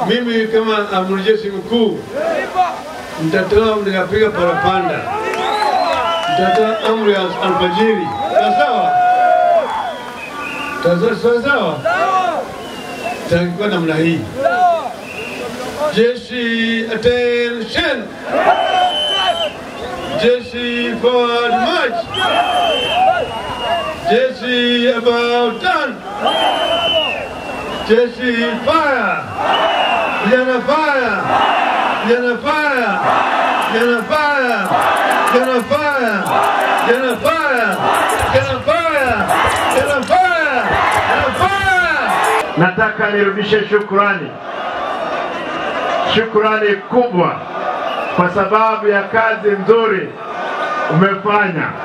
Mimi kama amiri jeshi mkuu nitatoa nikapiga parapanda, nitatoa amri ya alfajiri. Sawa sawa, sawa sawa, takuwa namna hii. Jeshi attention, jeshi forward march, jeshi about turn, jeshi fire, vijana fire, vijana fire, vijana fire, vijana fire, vijana fire, vijana fire, vijana fire, vijana fire. Nataka nirudishe shukrani, shukrani kubwa kwa sababu ya kazi nzuri umefanya.